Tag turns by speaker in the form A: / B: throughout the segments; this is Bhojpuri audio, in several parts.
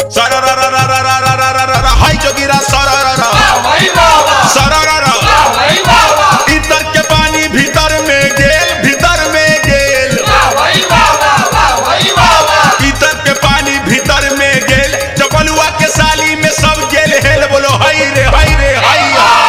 A: सररररररररररररर हाय जोगिरा सरररर सरररर इतर के पानी भीतर में गेल भीतर में गेल इतर के पानी भीतर में गेल चपलुआ के साली में सब गेल हेल बोलो हाय रे हाय रे हाय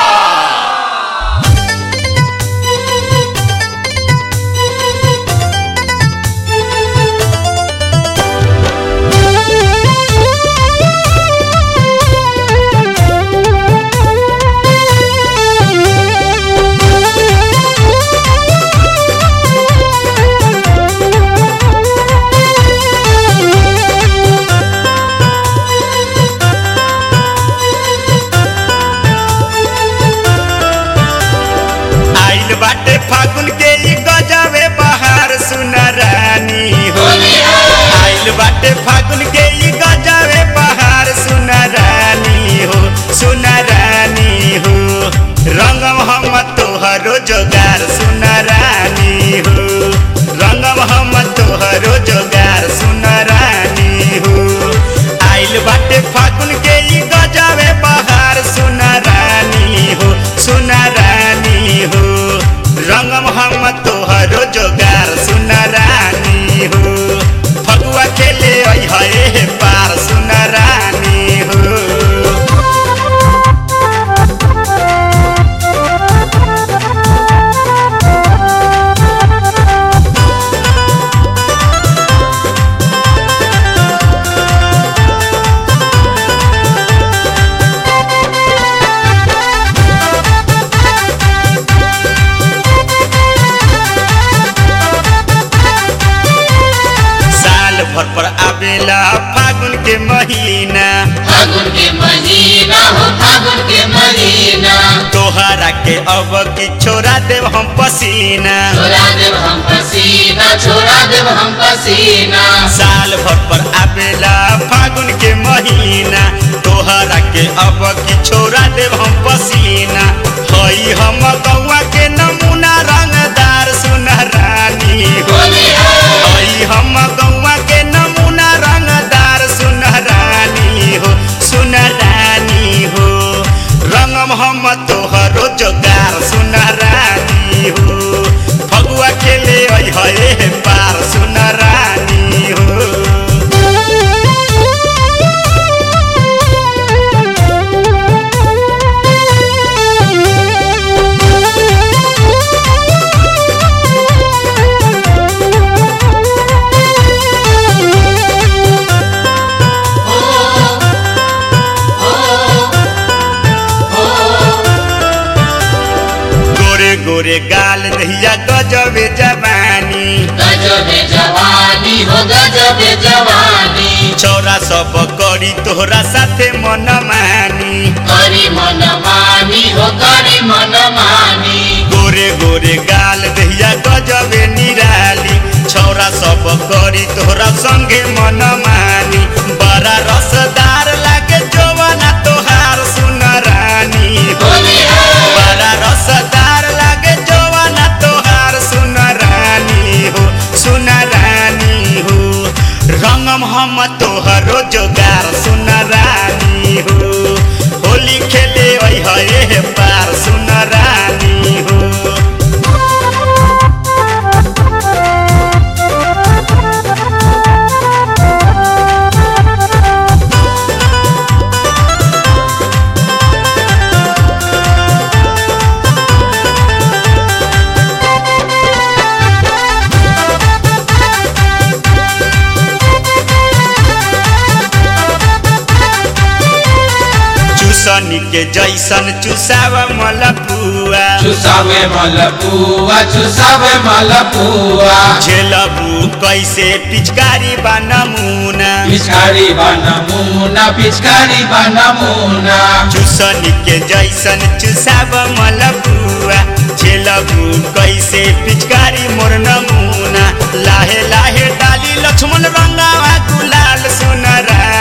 A: आइल बाटे फागुन के ई गजबे बहार सुना रानी हो आइल बाटे फागुन के ई गजबे बहार सुना रानी हो सुना रानी हो रंगम हम तोहरो जोगार सुना रानी हो रंगम हम तोहरो जोगार सुना रानी हो आइल बाटे फागुन के ई गजबे बहार सुना रानी हो सुना रानी हो रंगम हम तोहरो जोगार सुना रानी हो फगुआ खेले अइहे हे पार सुना रानी हो साल भर पर आवेला फागुन के महीना
B: फागुन के महीना हो फागुन के महीना
A: तोहरा के अब की छोड़ा देव हम पसीना
B: छोड़ा देव हम पसीना छोड़ा देव हम पसीना
A: साल भर पर आवेला फागुन के महीना तोहरा के अब की छोड़ा देव हम पसीना हई हम गौआ के नमूना रंगदार सुन रानी हो हई हम गौआ के नमूना रंगदार सुन रानी हो सुन रानी हो रंगम हम तोहरो जोगार सुन रानी हो फगुआ खेले अइहे हे पार सुन रानी हो गोरे गोरे गाल दहिया गजबे जवानी
B: गजबे जवानी हो गजबे जवानी
A: छौरा सब करी तोहरा साथे मन मानी
B: करी मन मानी हो करी मन मानी
A: गोरे गोरे गाल दहिया गजबे निराली छौरा सब करी तोहरा संगे मन मानी बड़ा रसदार लागे जवाना तोहार सुन रानी हो बड़ा रसदार लागे जवाना तोहार सुन रानी हो सुन रानी हो रंगम हम तोहरो जोगार सुन रानी हो होली खेले अइहे हे पार सुन रानी हो चूसनी के जैसन चुसाव मलपुआ
B: चुसावे मलपुआ चुसावे मलपुआ
A: झेलबू कैसे पिचकारी बा नमूना
B: पिचकारी बनमुना पिचकारी बनमुना
A: चूसनी के जैसन चुसाव मलपुआ झेलबू कैसे पिचकारी मोर नमूना लाहे लाहे डाली लक्ष्मण रंगावा गुलाल सुन